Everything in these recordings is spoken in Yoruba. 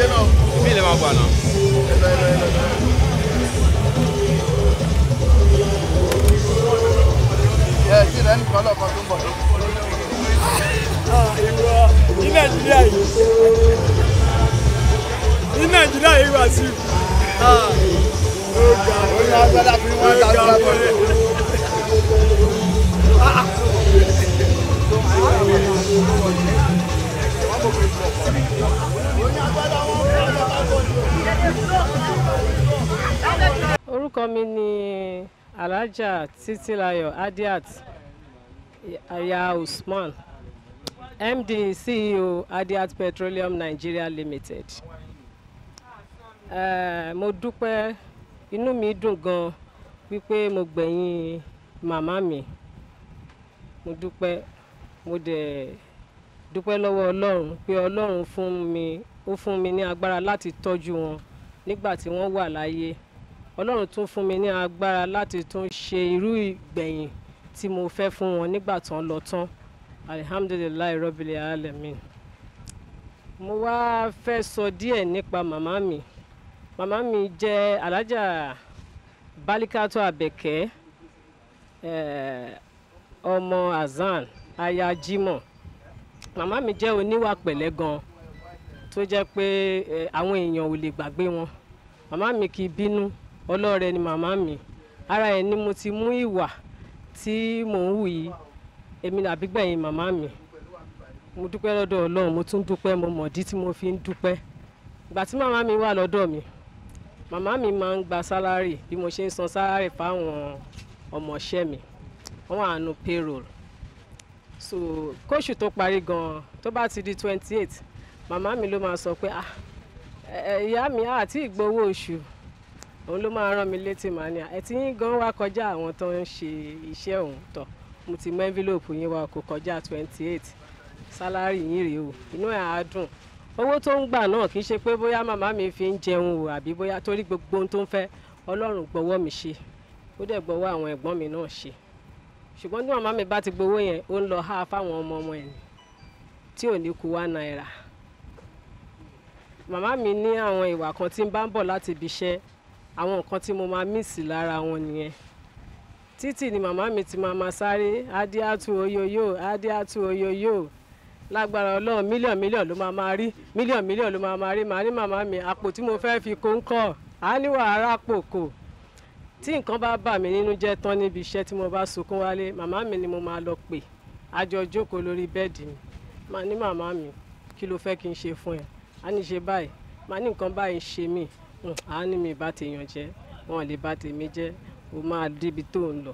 ṣe náà. bí ilẹ̀ máa gbà náà. ẹ lọ ẹ lọ ẹ lọ. ẹ ti rẹ nìkan lọkàn tó ń bọ̀. ní nàìjíríà yìí ní nàìjíríà yìí wá sí. ó ní agbádá fún wọn ta ló lábọ̀ rẹ̀. orúkọ mi ni alhaja titilayo adiat aya usman md ceo adiat petroleum nigeria limited uh, mo dúpẹ́ inú mi dùn gan wípé mo gbẹ̀yìn màmá mi mo dúpẹ́ mo dẹ̀ dúpẹ́ lọ́wọ́ ọlọ́run pé ọlọ́run fún mi ó fún mi ní agbára láti tọ́jú wọn nígbà tí wọ́n wà láyé ọlọ́run tún fún mi ní agbára láti tún ṣe irú ìgbẹ̀yìn tí mo fẹ́ fún wọn nígbà tán lọ tán alihamdulilayi rọ́bìlì alamin mo wá fẹ́ sọ díẹ̀ nípa màmá mi màmá mi jẹ́ alájà balikato abẹ́kẹ́ eh, ọmọ azan aya jimoh màmá mi jẹ́ oníwà pẹ̀lẹ́ gan tó jẹ́ pé eh, àwọn èèyàn ò lè gbàgbé wọn màmá mi kì í bínú ọlọ́rẹ ni màmá mi ara ẹ̀ ni mo ti mú ìwà tí mò ń wù yìí èmi àbígbẹ̀yìn màmá mi mo dúpẹ́ lọ́dọ̀ ọlọ́run mo tún dúpẹ́ mo mọ̀dí tí mo fi ń dúpẹ́ ìgbà tí màmá mi wà lọ́dọ̀ mi màmá mi máa ń gba sálárì bí mo ṣe ń san sálárì fáwọn ọmọọṣẹ́ mi wọ́n wà nù payroll so kóṣù tó parí gan-an tó bá ti di twenty eight màmá mi ló máa sọ pé ah ẹ- ẹ, ìyá mi àti ìgbowó oṣù òun ló máa rán mi létí màá ní ẹ tí yín gan wá kọjá àwọn tó ń ṣe iṣẹ́ òun tọ̀ mo ti mú envelope yín wá kó kọjá twenty eight sálárì yín rèé o inú ẹ̀ á dùn owó tó ń gbà náà kì í ṣe pé bóyá màmá mi fi ń jẹun o àbí bóyá torí gbogbo ohun tó ń fẹ́ ọlọ́run gbọ́wọ́ mi ṣe ó dẹ̀ gbọ́wọ́ àwọn ẹ̀gbọ́n mi náà ṣe ṣùgbọ́n tí màmá mi bá ti gbowó yẹn ó ń lọ há fáwọn ọmọ ọmọ ẹ̀ ní tí ò ní kú wá náírà màmá mi ní àwọn ìwà kan tí ń bá ń bọ̀ láti ibi iṣẹ́ àwọn nǹkan tí mo máa mísì lára wọn nìyẹn títì ni màmá mi ti máa ma sáré adíátù oyoyo adíátù oyoyo lágbára ọlọ́run mílíọ̀nù mílíọ̀nù ló máa máa rí mílíọ̀nù mílíọ̀nù ló máa máa rí màá ní màmá mi àpò tí mo fẹ́ fi kó ń kọ́ á ní wàhálà pò kò tí nǹkan bá bà mí nínú jẹ́ tán níbi iṣẹ́ tí mo bá sunkún wálé màmá mi ni mo máa lọ pè á jọ jókòó lórí bẹ́ẹ̀dì mi màá ní màmá mi kí ló fẹ́ kí n ṣe fún ẹ á ní ṣe báyìí màá ní nǹkan báyìí ṣe mí Hmm, á ní mi bá tèèyàn jẹ́ wọn lè bá tèmi jẹ́ o máa débi tó ń lọ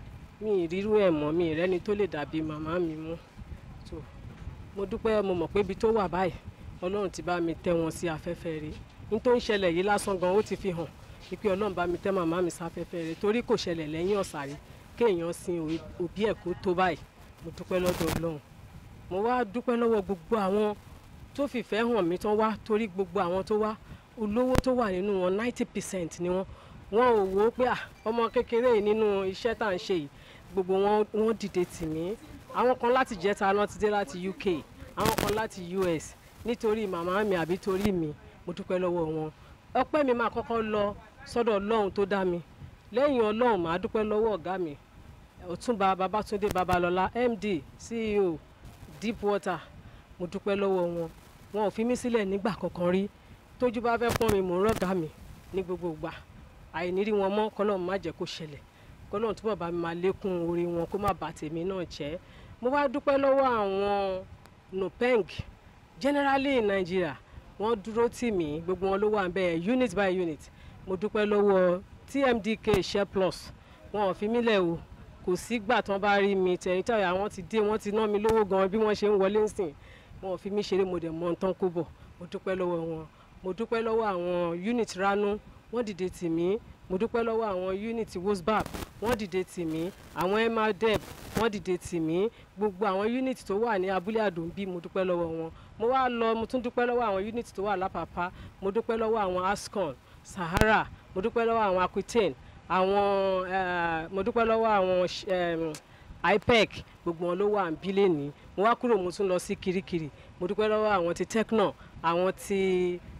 mi ìrírú ẹ̀ mọ́ mi ìrẹ́ni tó lè dàbí màmá mi mú so mo dúpẹ́ mo mọ̀ pé ibi tó wà báyìí ọlọ́run ti bá mi tẹ́ wọn sí afẹ́fẹ́ rẹ̀ ní tó ń ṣẹlẹ̀ yìí lásán gan ó ti fi hàn wípé ọlọ́run bá mi tẹ́ màmá mi sáfẹ́fẹ́ rẹ̀ torí kò ṣẹlẹ̀ lẹ́yìn ọ̀sàrí kéèyàn sin òbí- òbí ẹ̀ kó tó báyìí mo dúpẹ́ lọ́dọ̀ ọlọ́run mo wá dúpẹ́ lọ́wọ́ gbogbo àwọn tó fìfẹ́ hàn mí tán wá torí gbogbo àwọn tó wá olówó tó wà nínú wọn ninety percent ni wọn wọn ò wò ó pé à ọmọ kékeré yìí nínú iṣẹ́ tá à ń ṣe yìí gbogbo wọn wọn dìde tì mí àwọn kan láti jẹta lọ ti dé láti UK àwọn kan láti US nítorí màmá mi àbí torí mi mo dúpẹ́ lọ́wọ́ wọn ọpẹ́ mi máa kọ́kọ́ lọ sọ́dọ̀ ọlọ́run tó dá mi lẹ́yìn ọlọ́run màá dúpẹ́ lọ́wọ́ ọ̀gá mi ọ̀túnba babatunde babalọ́lá MD CEO Deepwater mo dúpẹ́ lọ́wọ́ wọn wọn ò fi mí sílẹ̀ nígbà kankan rí tójú bá fẹ́ pọ́n mi mò ń rọ̀gá mi ní gbogbo ìgbà àìnírí wọn mọ́ kọ́lọ́run má jẹ́ kó ṣẹlẹ̀ kọ́lọ́run túbọ̀ bá mi máa lékún orí wọn kó má bà tèmi náà jẹ́ mo wá dúpẹ́ lọ́wọ́ àwọn nupeng generally in Nigeria wọ́n dúró tì mí gbogbo wọn ló wà ń bẹ́ẹ̀ unit by unit mo dúpẹ́ lọ́wọ́ TMDK share plus wọn ò fi mí lẹ̀ o kò sígbà tán bá rí mi tẹ̀yìn tẹ̀yìn àwọn ti dé wọ́n ti ná mi lówó gan bí wọ́n ṣe ń wọlé ńsìn wọn ò fi mí ṣeré mo dẹ̀ mọ nǹkan kó bọ̀ mo dúpẹ́ lọ́wọ́ wọn mo dúpẹ́ lọ́wọ́ àwọn unit ranu wọ́n dìde tì mí mo dúpẹ́ lọ́wọ́ àwọn unit wosbab wọ́n dìde tì mí àwọn emadeb wọ́n dìde tì mí gbogbo àwọn unit tó wà ní abúlé àdùnbí mo dúpẹ́ lọ́wọ́ wọn mo wá lọ mo tún dúpẹ́ lọ́wọ́ àwọn unit tó wà lápapá mo dúpẹ́ lọ́wọ́ àwọn ascon sahara mo dúpẹ́ lọ́wọ́ àwọn aquitaine àwọn eh, mo dúpẹ́ lọ́wọ́ àwọn sh- em, ipec gbogbo wọn ló wà ń bí lẹ́ni mo wá kúrò mo tún lọ sí kirikiri mo dúpẹ́ lọ́wọ́ àwọn ti tecno àwọn ti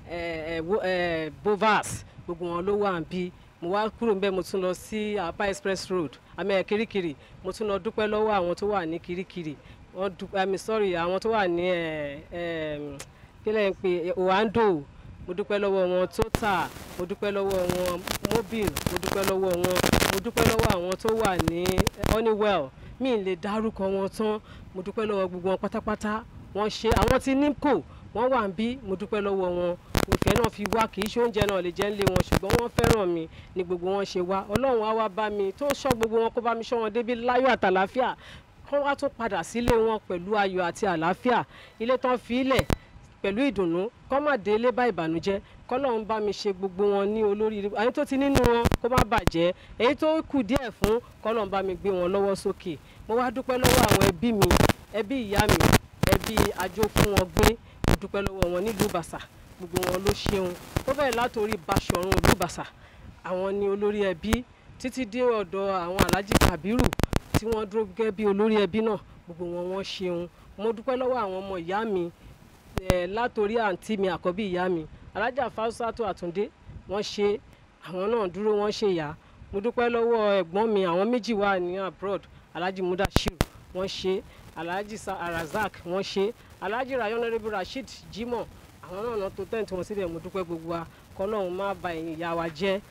eh, eh, wo- eh, bovas gbogbo wọn ló wà ń bí mo wá kúrò ń bẹ́ẹ̀ mo tún lọ sí apa express road àmì ẹ̀ kirikiri mo tún lọ dúpẹ́ lọ́wọ́ àwọn tó wà ní kirikiri wọ́n dúpẹ́ àmì sorry àwọn tó wà ní ẹ̀ ẹ̀ kí lẹ́yìn pé oando mo dúpẹ́ lọ́wọ́ wọn total mo dúpẹ́ lọ́wọ́ wọn mobile mo dúpẹ́ lọ́wọ́ wọn mo dúpẹ́ lọ́wọ́ àwọn tó wà ní honeywell mi ì lè dárúkọ wọn tán mo dúpẹ́ lọ́wọ́ gbogbo wọn pátápátá wọ́n ṣe àwọn tí nimco wọ́n wà ń bí mo dúpẹ́ lọ́wọ́ wọn ìfẹ́ náà fi wá kì í ṣe oúnjẹ náà lè jẹ́ ń lé wọn ṣùgbọ́n wọ́n fẹ́ràn mi ni gbogbo wọn ṣe wá ọlọ́run á wá bá mi tó ṣọ́ gbogbo wọn kó bá mi ṣọ́ wọn débi láyọ̀ àtàlàáfíà kó wá tún padà sílé wọn pẹ̀lú ayọ̀ àti àlàáfíà ilé tán fi ilẹ̀ pẹ̀lú ìdùnnú kọ́ má dé ilé bá ìbànújẹ́ kọ́lọ́run bá mi ṣe gbogbo wọn ní olóríire èyí tó ti nínú wọn kó má bàjẹ́ èyí tó kù díẹ̀ fún kọ́lọ́run bá mi gbé wọn lọ́wọ́ sókè mo wá dúpẹ́ lọ́wọ́ àwọn ẹbí mi ẹbí ìyá mi ẹbí àjò fún wọn gbé mo dúpẹ́ lọ́wọ́ wọn nílùú Ìbàṣà gbogbo wọn ló ṣeun ó bẹ̀rẹ̀ látòrí Baṣọ̀run ìlú Ìbàṣà àwọn ni olórí ẹbí títí dé ọ̀dọ̀ àwọn Alhaji Kabiru tí wọ́n dúró gẹ́gẹ́ bí olórí ẹbí náà gbogbo wọn wọ́n ṣeun mo dúpẹ́ lọ́wọ́ àwọn ọmọ ìyá mi eh, látòrí àǹtí mi àkọ́bí ìyá mi alájà fáṣátó àtúndé wọ́n ṣe àwọn náà dúró wọ́n ṣe yá mo dúpẹ́ lọ́wọ́ ẹ̀gbọ́n mi àwọn méjì wà ní abroad alhaji mudashiru wọ́n ṣe alhaji Sa- arazak wọ́n ṣe alhaji rayonarebo rasheed jimoh àwọn náà náà tó tẹ́ǹtì wọn síbẹ̀ mo dúpẹ́ gbogbo wa kọ́lọ́hún má ba ẹ̀yìn ìyá wa jẹ́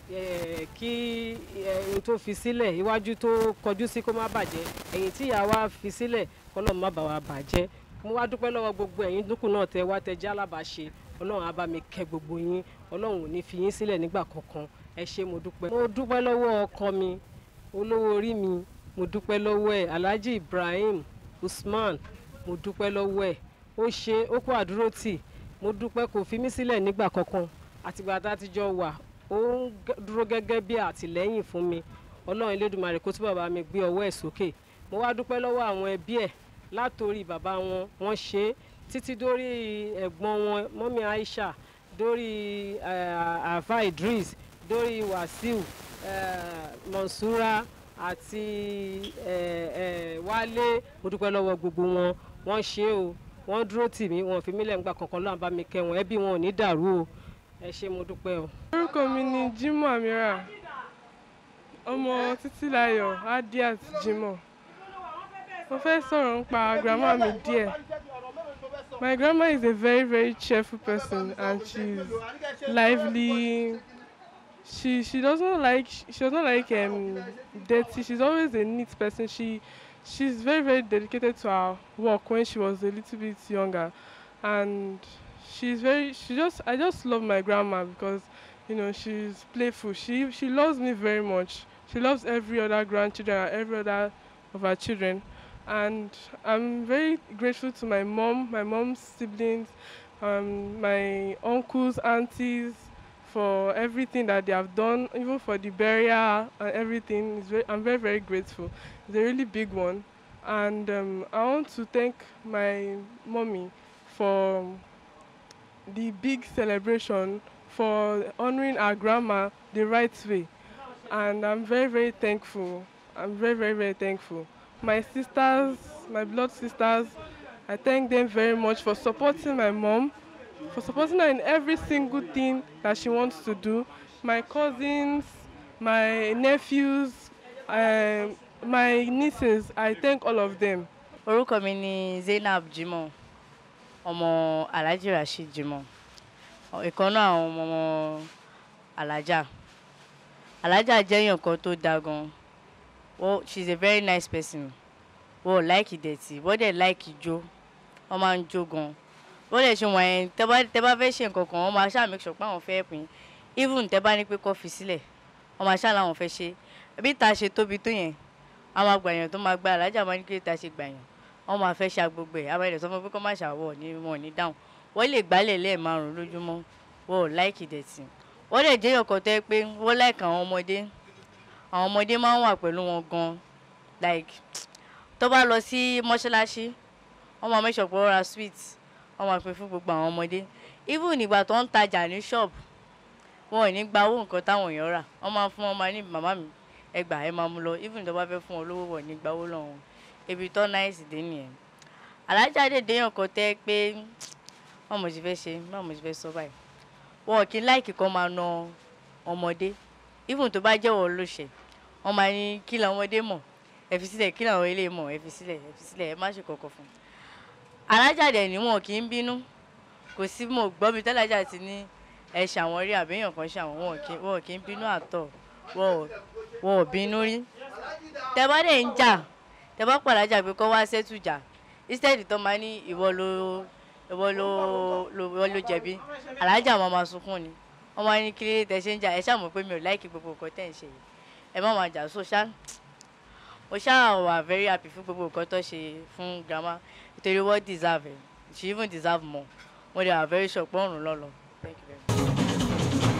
eh, kí ẹ̀yìn tó fi sílẹ̀ iwájú tó kọjú sí kó má bàjẹ́ ẹ̀yìn tí ìyá wa fi sílẹ̀ kọ́lọ́hún má bà wá bàjẹ́ mo wá dúpẹ́ lọ́wọ́ gbogbo ẹ̀yin dúkù náà tẹ wá tẹ jẹ́ alábàáṣe ọlọ́run á bá mi kẹ́ gbogbo yín ọlọ́run ò ní fi yín sílẹ̀ nígbà kankan ẹ ṣé mo dúpẹ́. mo dúpẹ́ lọ́wọ́ ọkọ mi olówó orí mi mo dúpẹ́ lọ́wọ́ ẹ̀ alhaji ibrahim usman mo dúpẹ́ lọ́wọ́ ẹ̀ ó ṣe ó kó àdúró tì mo dúpẹ́ kò fi mí sílẹ̀ nígbà kankan àtìgbà tá a ti jọ wà ó ń gẹ́- dúró gẹ́gẹ́ bí àtìlẹ́yìn fún mi ọlọ́run elédùnmarè kó túbọ̀ bá mi gbé ọwọ́ ẹ̀ sókè mo wá dúpẹ́ lọ́wọ́ àwọn ẹbí ẹ̀ látòrí bàbá wọn wọ́n ṣe é títí dórí ẹ̀gbọ́n wọn mọ́mí aisha dórí eh, afa idris dórí wasiu eh, monsura àti eh, eh, wálé mo dúpẹ́ lọ́wọ́ gbogbo wọn wọ́n ṣe é o wọ́n dúró tì mí wọn ò fi mí lẹ́ǹgbà kankan lọ́wọ́ bá mi kẹ́ wọn ẹbí wọn ò ní dàrú o ẹ ṣé mo dúpẹ́ o. orúkọ mi ni Jimoh Amira ọmọ Títílayọ̀ Adiat Jimoh mo fẹ́ sọ̀rọ̀ nípa grandma mi díẹ̀ my grandma is a very very cheerful person and she's lively she she doesn't like she doesn't like um, dirty she's always a neat person she she's very very dedicated to her work when she was a little bit younger and she's very she just i just love my grandma because you know she's playful she she loves me very much she loves every other grandchildren and every other of her children and i'm very grateful to my mom my mom's siblings um, my uncles aunties for everything that they have done even for the burial and everything it's very, i'm very very grateful it's a really big one and um, i want to thank my mommy for the big celebration for honoring our grandma the right way and i'm very very thankful i'm very very very thankful my sisters my blood sisters i thank them very much for supporting my mom for supporting her in every single thing that she wants to do my cousins my nephews um, my nieces i thank all of them orúkọ mi ni zainab jimoh ọmọ alhaji rasheed jimoh ìkan náà àwọn ọmọ alhaja alhaja jẹ́ èèyàn kan tó dáa gan well she is a very nice person wọ́n ò láìkì dẹ̀tì wọ́n dẹ̀ láìkì jó wọ́n máa ń jó gan wọ́n dẹ̀ ṣe wọ̀nyẹn tẹ́ bá tẹ́ bá fẹ́ ṣe nǹkan kan wọ́n máa ṣáà make sure pé àwọn fẹ́ pín even tẹ́ bá ní pé kó fi sílẹ̀ wọ́n máa ṣáà làwọn fẹ́ ṣe bí ta ṣe tóbi tó yẹn àwọn àgbàyàn tó máa gba alájà máa ní kí ta ṣe gbàyàn wọ́n máa fẹ́ ṣa gbogbo ẹ̀ àwọn ẹ̀dẹ̀ sọ fún pé kó má ṣàwọ̀ ní wọn ò ní dáhùn wọ́n lè gbálẹ̀ lẹ́ẹ̀márùn lójúmọ́ wọ́n ò láìkì dẹ̀tì wọ́n dẹ̀ jẹ́ ọkọ̀ tẹ́ pé wọ́n láìka àwọn ọmọdé àwọn ọmọdé máa ń wà pẹ̀lú wọn gan like tó bá lọ sí mọ́ṣáláṣí wọ́n máa make sure pé wọ́n ra sweet wọ́n máa pín fún gbogbo àwọn ọmọdé even nígbà tó ń tajà ní shop wọn ò ní gba owó nǹkan táwọn èèyàn rà wọ́n máa fún wọn máa ní màmá mi ẹ gbà ẹ máa mú lọ even tó bá fẹ́ fún wọn lówó wọ̀ ní gba owó lọ́wọ́ wọn ibi tó náìsì dé nìyẹn alájà dè déyàn kan tẹ́ pé báwo mo ti fẹ́ ṣe báwo mo ti fẹ́ sọ báyìí wọn kì í láìkì kan máa na ọmọdé even tó bá jẹ́wọ́ ló ṣẹ̀ wọ́n máa ní kí làwọn ọmọdé mọ̀ ẹ fi sílẹ̀ kí làwọn ilé mọ̀ ẹ fi sílẹ̀ ẹ fi sílẹ̀ ẹ má ṣe kọ̀kọ̀ fún un. alájàdẹ̀ ni wọn kì í bínú kò sí mo gbọ́ mi tẹ́lájà ti ní ẹ ṣàwọn rí àbẹ́yàn kan ṣàwọn wọn kì wọn kì í bínú àtọ̀ wọn ò wọn ò bínú rí tẹ bá dẹ̀ ń jà tẹ bá pàdájà pé kọ́ wá sẹ́tù jà instead tó máa ní ìwọ ló ìwọ ló ló ìwọ ló jẹ̀bi alájà máa ma sunkún ni wọ́n máa ní kí lè tẹ ṣe ń jà ẹ ṣàmọ̀ pé mi ò láìkí gbogbo nǹkan tẹ̀ ń ṣe yìí ẹ má máa jà so ṣá mo ṣáà wà very happy fún gbogbo nǹkan tó ṣe fún grandma nítorí wọ́n deserve it she even deserve more mo dey wà very sure pé ọ̀run lọ́lọ́ thank you very much.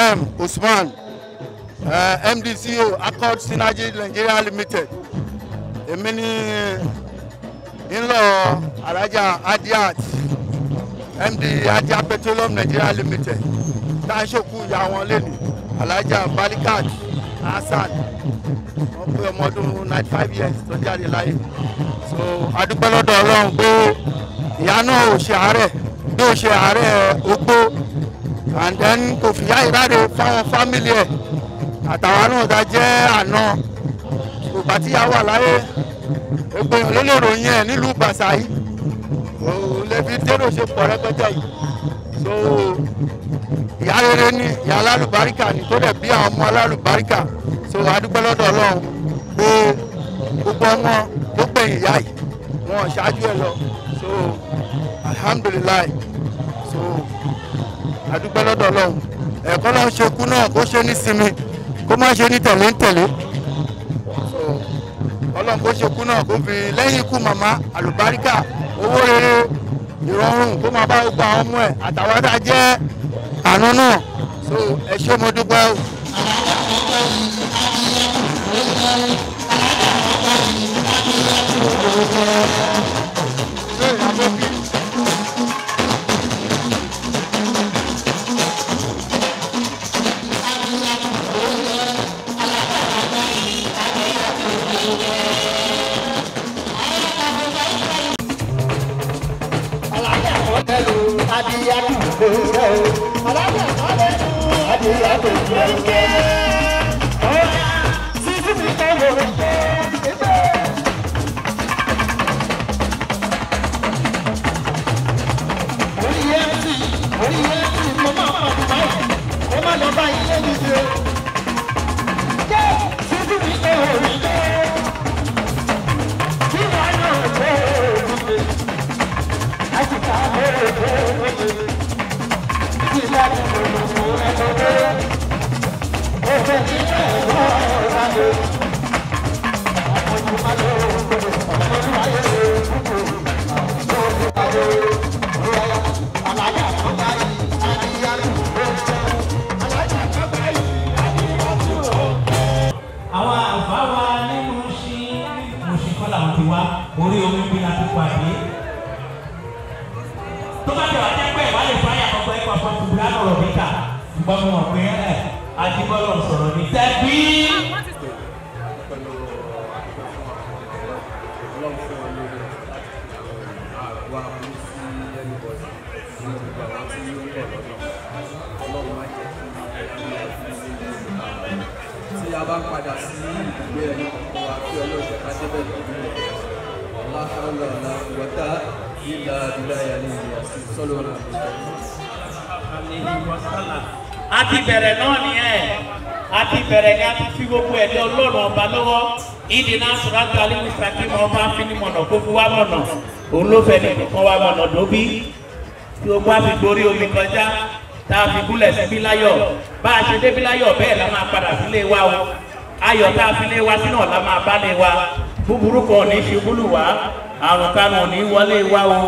ibrahim usman uh, mdco accord synergy nigeria limited èmi ní ńlọ alájà adiat md adia petroleum nigeria limited tá a ṣòkú ìyá wọn lẹ́nu alájà balikat hasan wọ́n pé ọmọ ọdún ninety five years tó jáde láyé so adúpẹ́ lọ́dọ̀ ọlọ́run pé ìyá náà ò ṣe àárẹ̀ bí ó ṣe àárẹ̀ ogbó and then kò fìyà ìráre fáwọn fámìlì ẹ̀ àtàwọn náà ta jẹ́ àná kò bá tíyà wà láyé ègbèyàn ló lè ròyìn ẹ̀ nílùú bàṣà yìí òun lè fi dérò ṣe pọ̀ rẹpẹtẹ yìí so ìyá rere ni ìyá alálùbáríkà ni tó dẹ̀ bí àwọn ọmọ alálùbáríkà so adúpẹ́ lọ́dọ̀ ọlọ́run pé gbogbo ọmọ tó gbẹ̀yìn ìyá yìí wọn ṣáájú ẹ lọ so alhamdulilayi so adúpẹ́ lọ́dọ̀ ọlọ́run ẹ̀kọ́ náà ṣe kú náà kó ṣe ní sinmi kó má ṣe ní tẹ̀lé ń tẹ̀lé so ọlọ́run kó ṣe kú náà kó fi lẹ́yìn ikú màmá àlùbáríkà owó rere ìrọ̀rùn kó máa bá gbogbo àwọn ọmọ ẹ̀ àtàwọn tá a jẹ́ àánú náà so ẹ ṣé mo dúpẹ́ o. àwọn àlùfáà wa nínú sí mùsùlùmí kọ́ làwọn ti wá orí omi bí la ti pàdé. tó bá jẹ́ wà jẹ́ pé ìwà lè fáyà ọgbà ẹ̀kọ́ fọ́tùbù lánàá níta ṣùgbọ́n mo mọ̀ pé ẹ̀ adébọ́lọ̀ sọ̀rọ̀ ní tẹ́bí. tí a bá padà sí ìgbé ẹni kọ̀ọ̀kan wa kí ọlọ́ọ̀ṣẹ́ ká débẹ̀ lọ́dún rẹ̀ aláhàlá ọ̀la ìwọ́tá ìlà ìlà ìyàlẹ̀ ìyà sí sọ́lọ́ ọ̀la a ti bẹ̀rẹ̀ náà nìyẹn a ti bẹ̀rẹ̀ ni a ti fi gbogbo ẹ̀dẹ́ ọlọ́run ọba lọ́wọ́ ìdí náà sọ̀rọ̀ àti alimu sàkí ma ọba fi ní mọ̀nà kó fi wá mọ̀nà òun ló fẹ́ ní kó wá mọ̀nà dóbi tí o bá fi gborí omi kọjá tá a fi gúnlẹ̀ síbí láyọ̀ bá a ṣe débí láyọ̀ bẹ́ẹ̀ la máa padà sílé wa o ayọ̀ tá a fi lé wa sínú ọ̀la máa bá lé wa búburú kan ò ní ṣubú lù wá àrùn kan ò ní wọlé wa o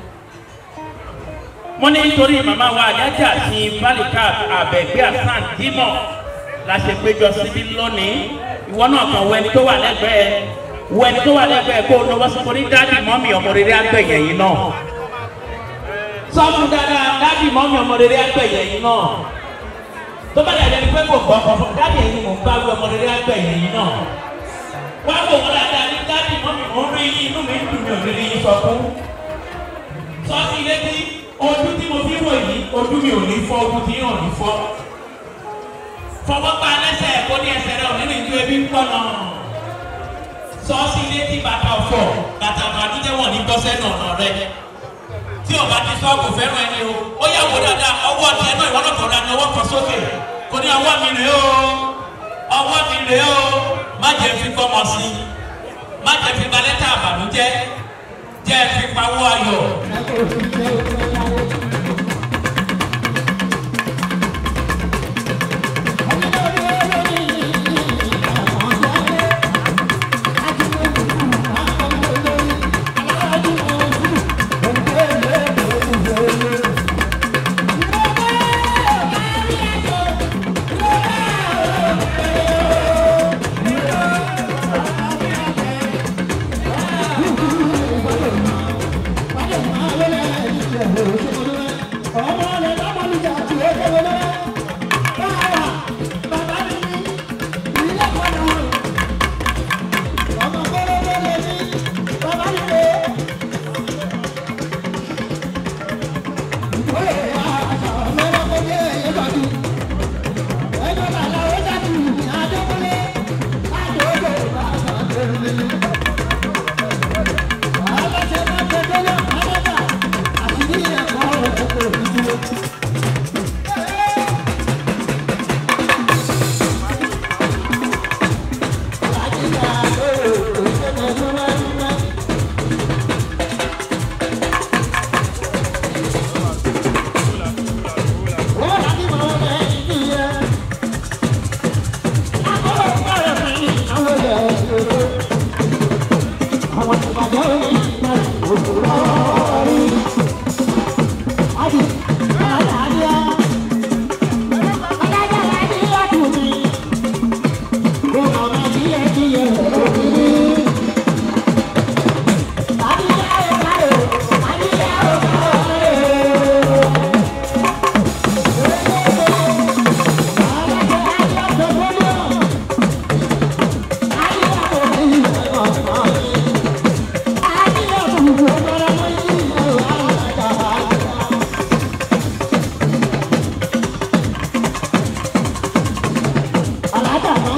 mo ní nítorí màmá wa àyájà ti bálíkà àbẹ̀gbé àsán dímọ̀ la ṣe péjọ síbí lónìí ìwọ náà kàn wọ ẹni tó wà lẹ́gbẹ̀ẹ́ wọ ẹni tó wà lẹ́gbẹ̀ẹ́ kó o lọ́wọ́ sọ ní dáàdì mọ́mì ọmọ rere àgbẹ̀yẹ̀ yìí náà sọ fún dáadáa dáàdì mọ́mì ọmọ rere àgbẹ̀yẹ̀ yìí náà tó bá dàgbẹ́ ni pé kò gbọ́ ọ̀fọ̀ dáàdì ẹ̀yin mò ń bá wí ọmọ rere àgbẹ̀yẹ̀ yìí náà wá wò wọ́n dáadáa ní dáàdì mọ́mì mò ń rí yín inú mi ń dùn mí ò ní rí yín sọ fún sọ sí ilé tí ojú tí mo fi wò yìí ojú mi ò ní fọ́ ojú tí yóò ní fọ́ fọwọ́ pa lẹ́sẹ̀ kó ní ẹsẹ̀ rẹ̀ òní ní ju ebi ń pọ̀ náà sọ́ọ́sì ilé tí bàtà ọ̀fọ̀ bàtà àbàdújẹ́ wọ̀n ní gbọ́sẹ̀ nànà rẹ̀ tí o bá ti sọ kò fẹ́ràn ẹni o ó yà wò dáadáa ọwọ́ tiẹ̀ náà ìwọ́n náà kọ̀ ra ní ọwọ́ kan sókè kò ní ọwọ́ mi rèé o ọwọ́ mi rèé o má jẹ́ fi gbọ́mọ sí i má jẹ́ fi balẹ̀tà àbàdújẹ́ jẹ́ fi pawọ́ ayọ̀.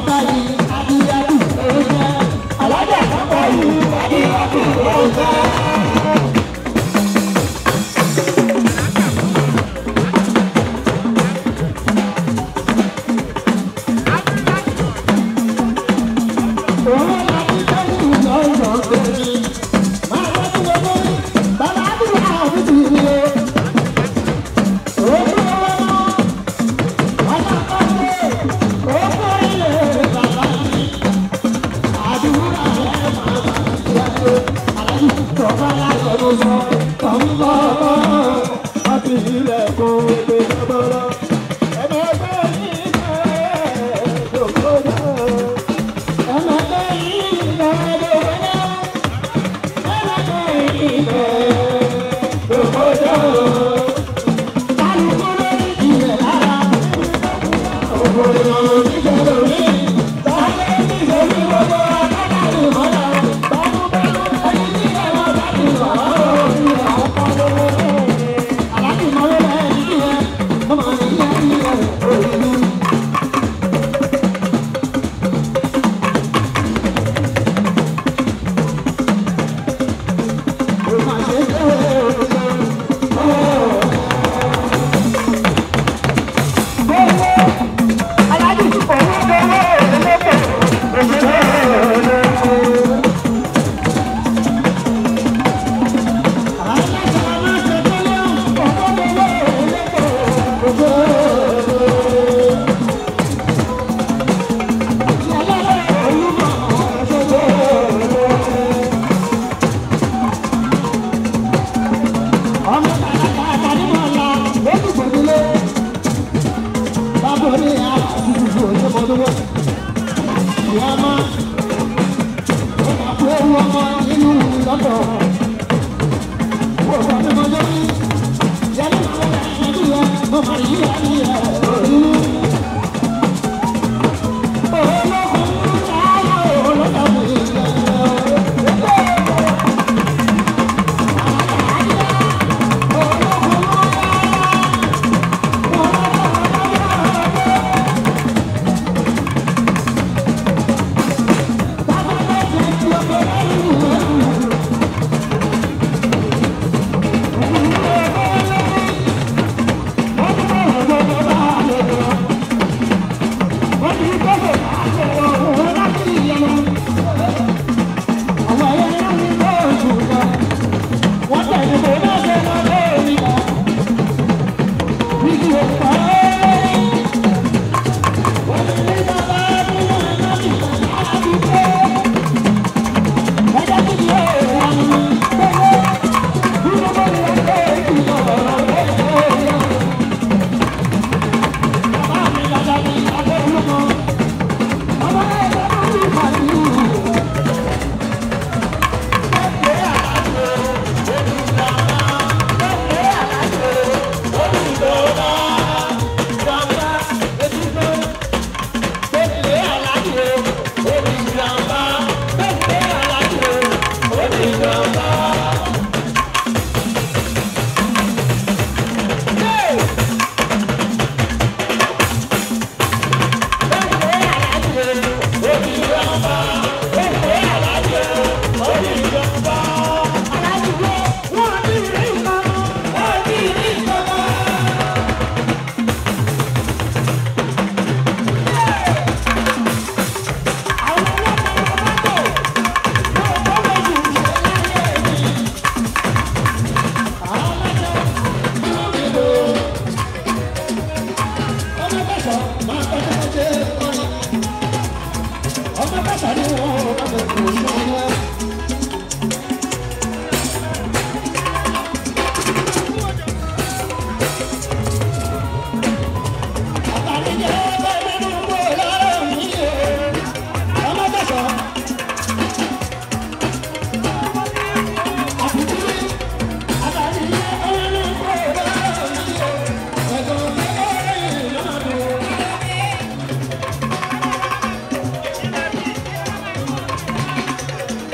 Thank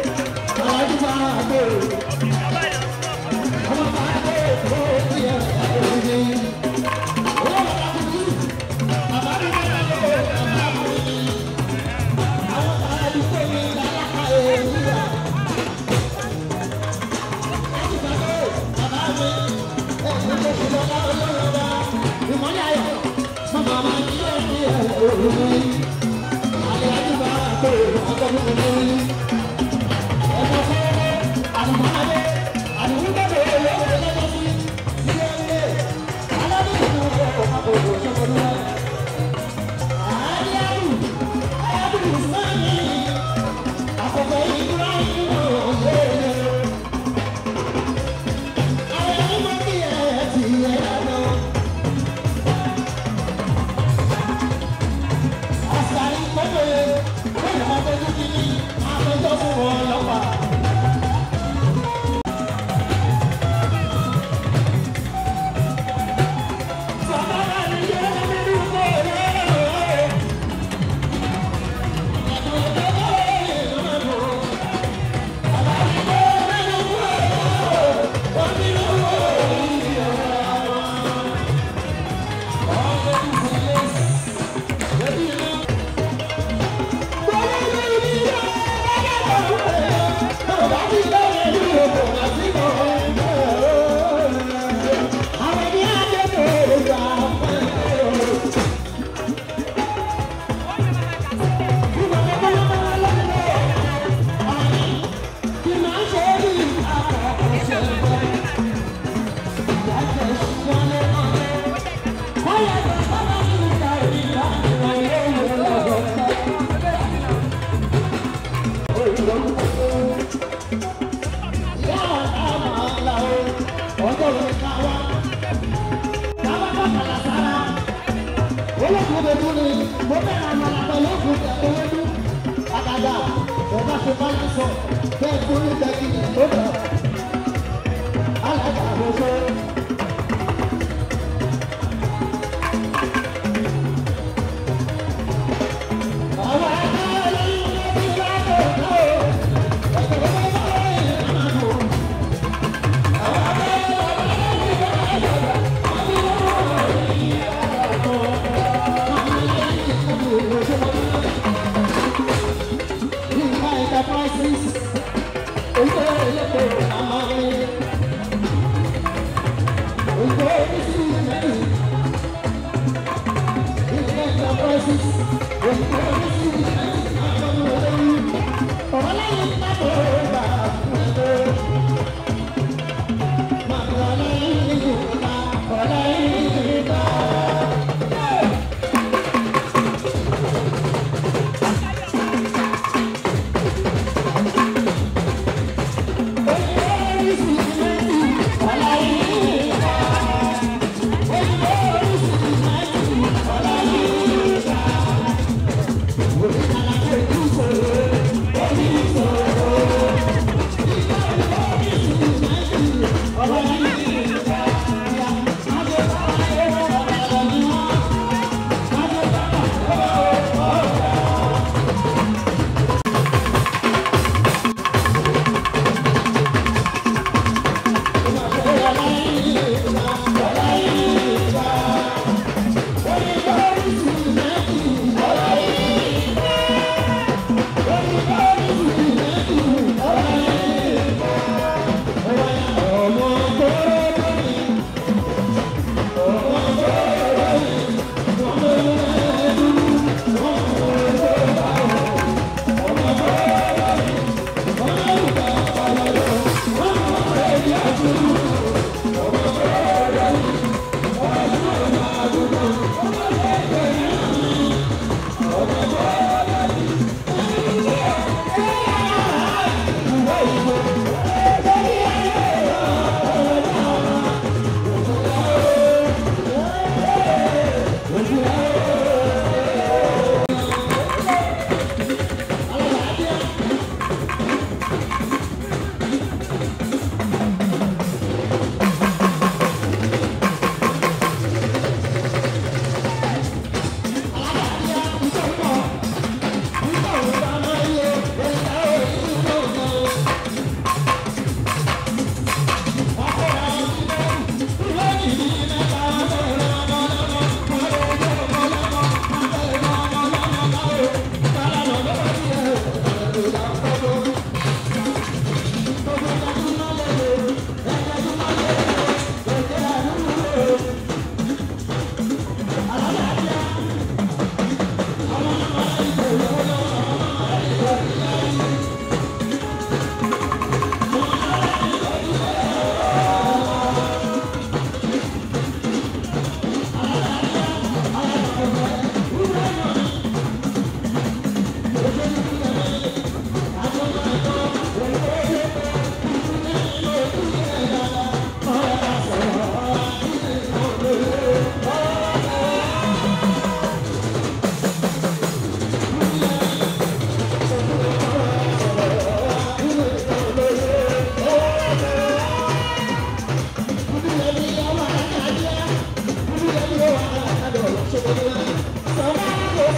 Thank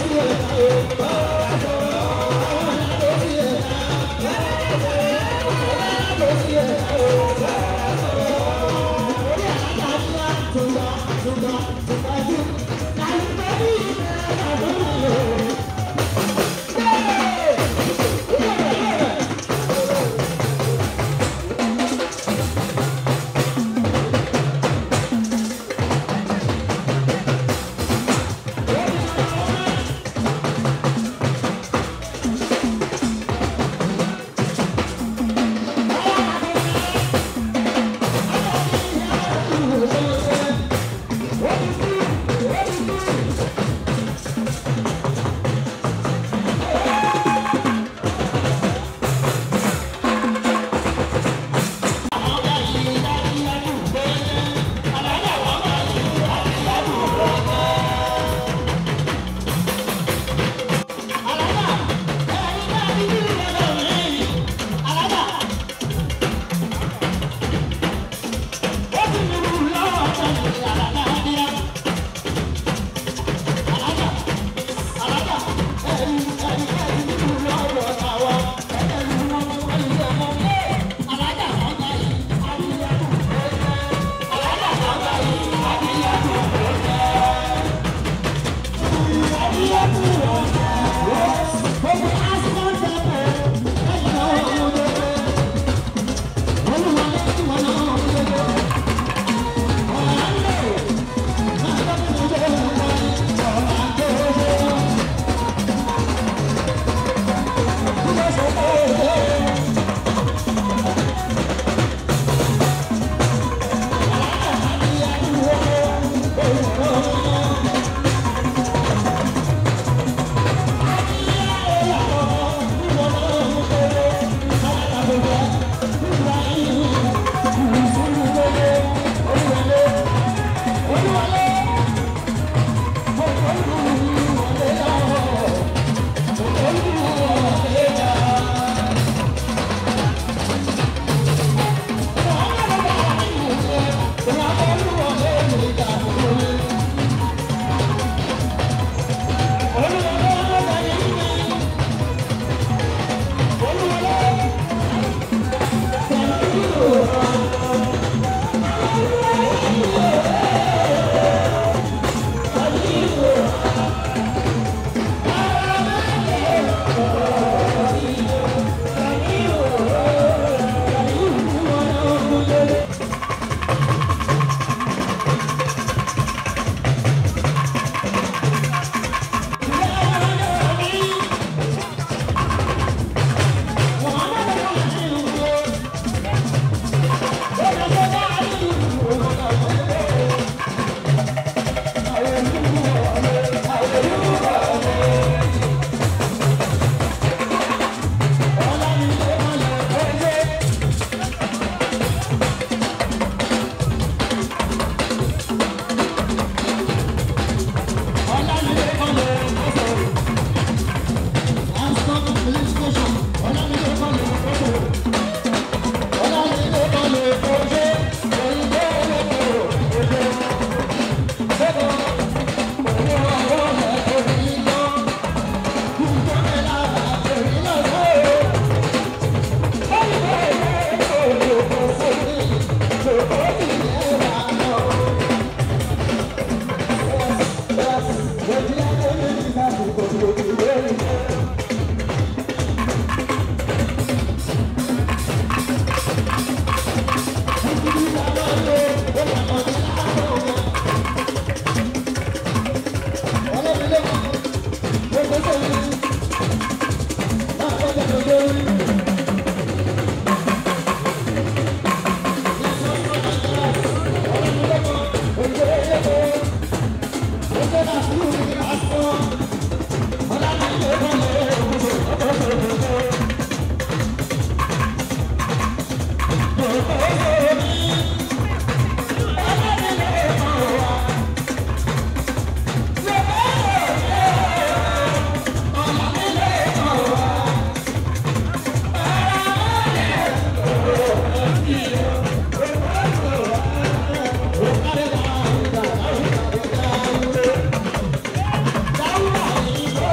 Thank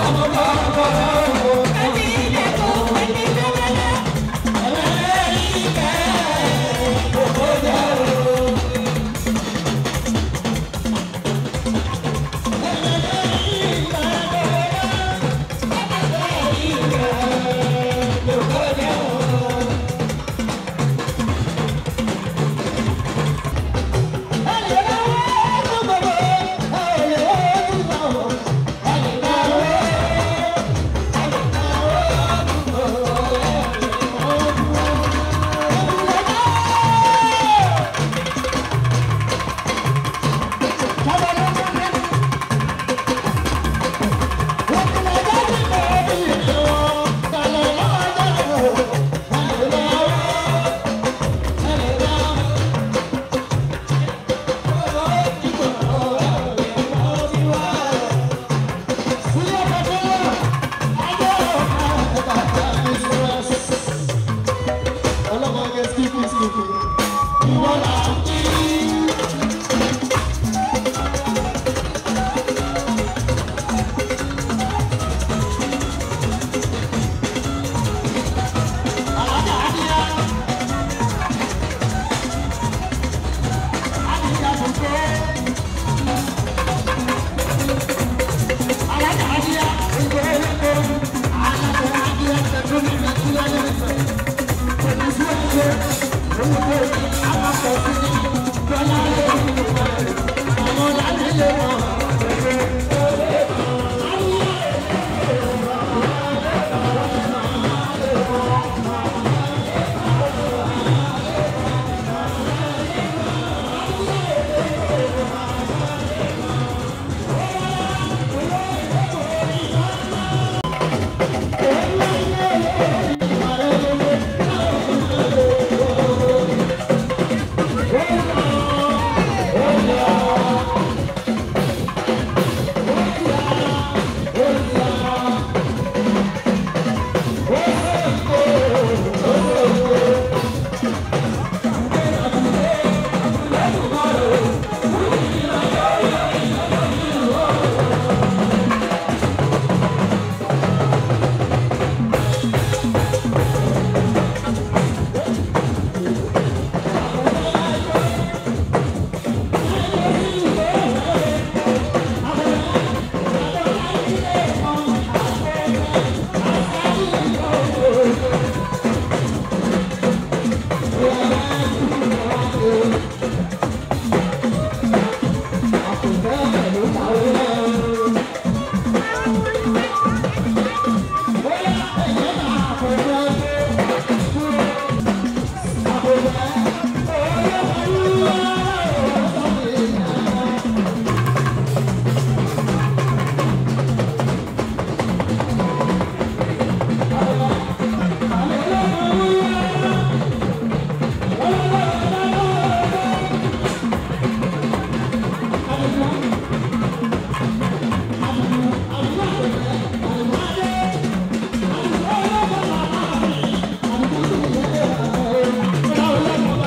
Thank you.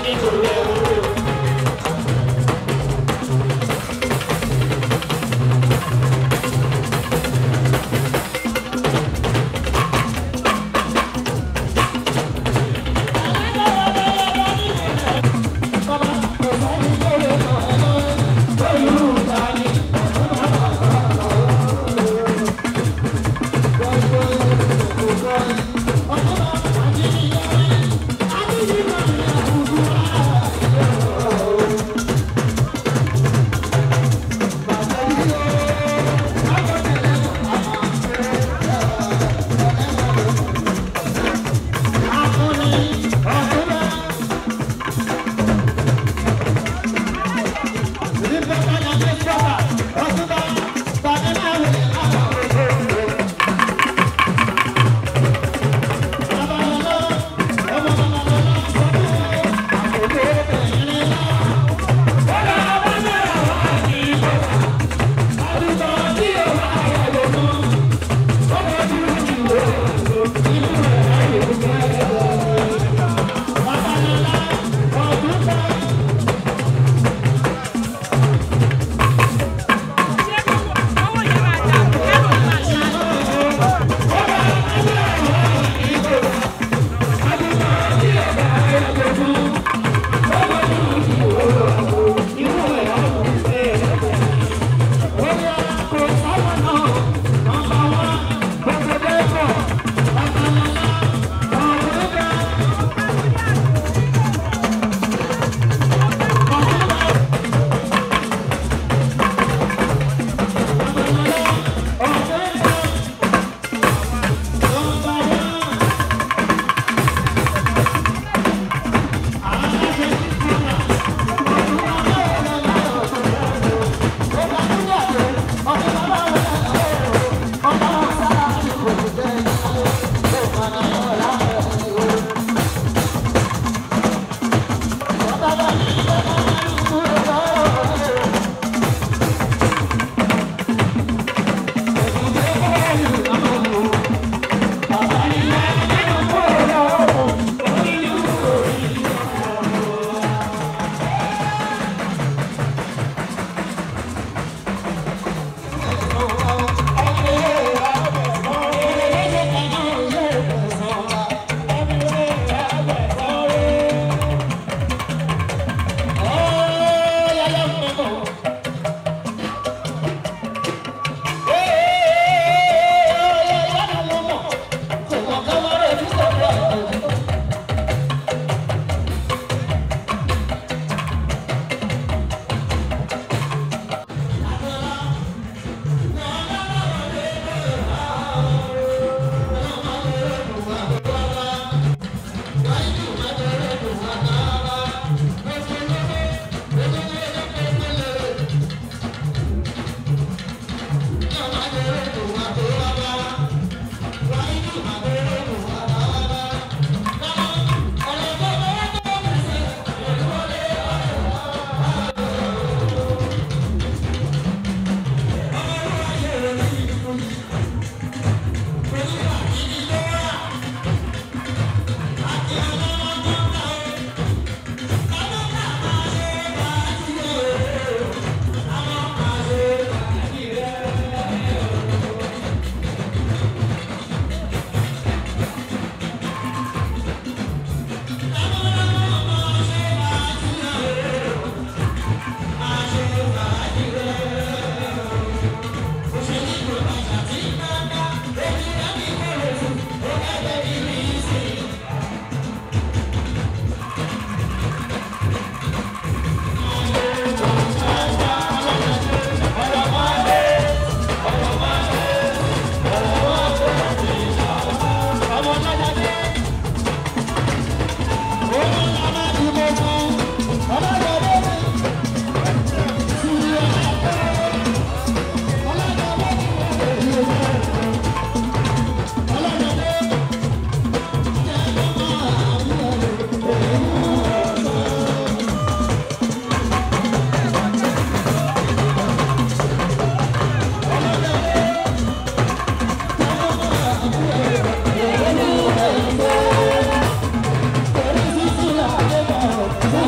Thank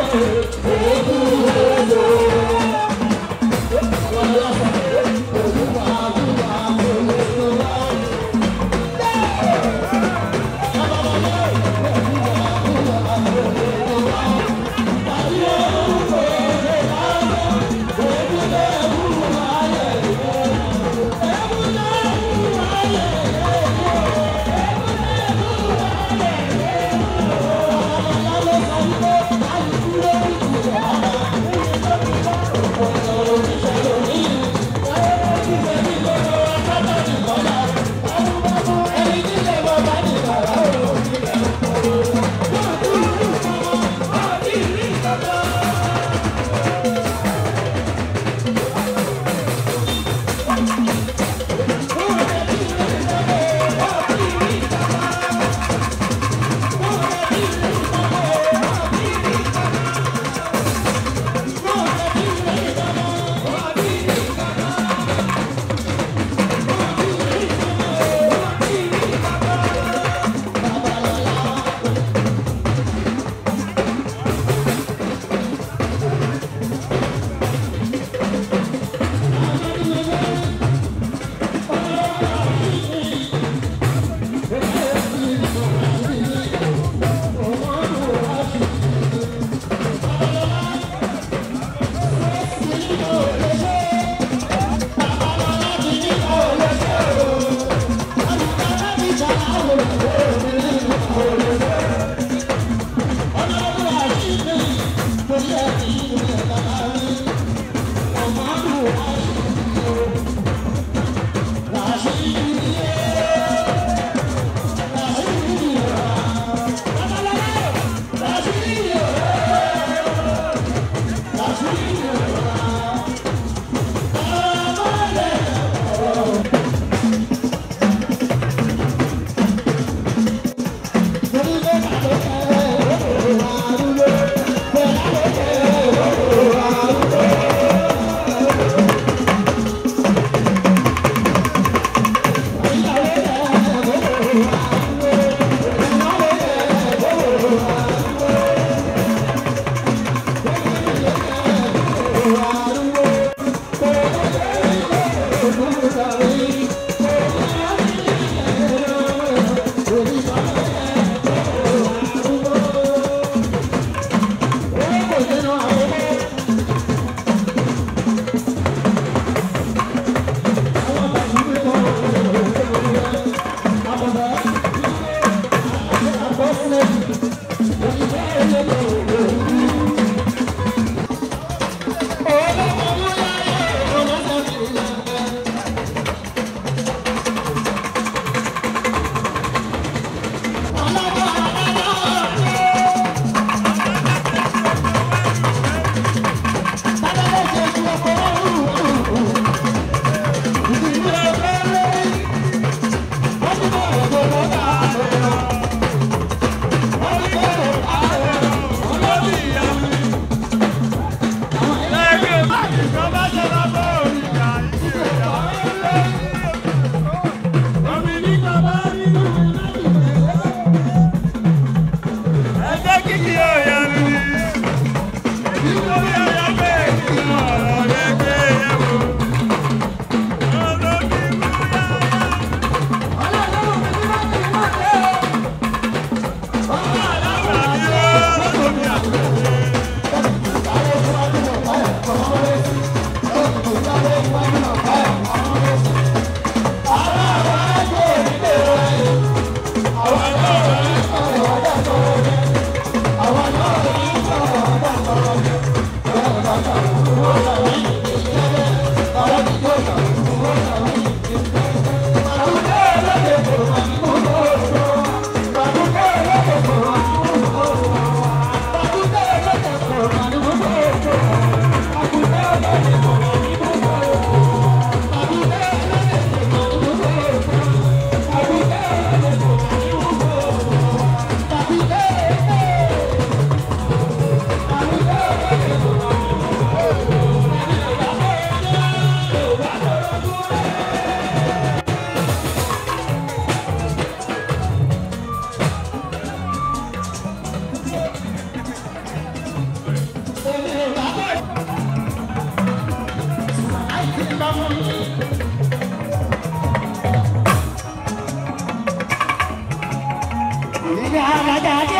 Thank you.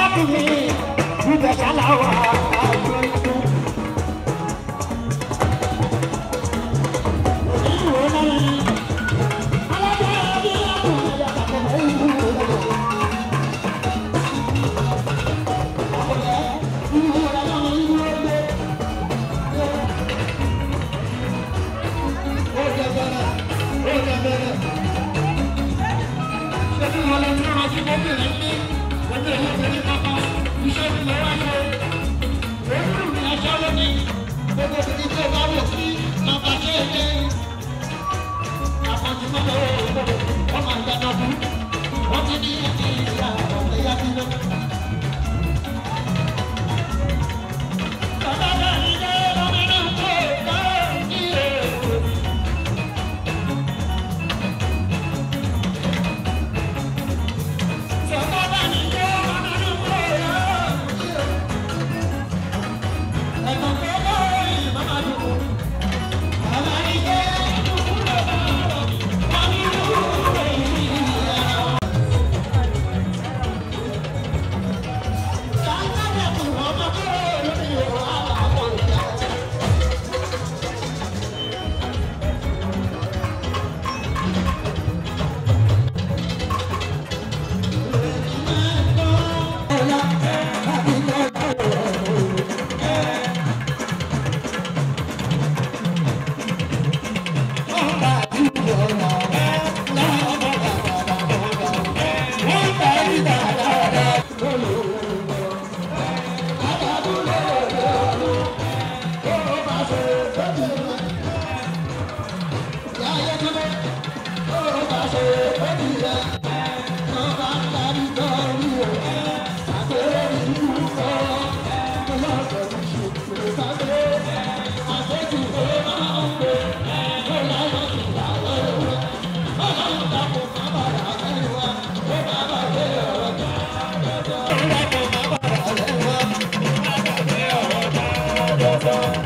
kí mi ibẹ̀ ṣáláwà àjọ ikú. Oníwèé náà alájà bí ọkùnrin yàtọ̀ kọ̀ọ̀kan ìlú rẹ̀. Wọ́n ti ní ìyá ọ̀pẹ̀ yá bí lọ́wọ́. Thank you.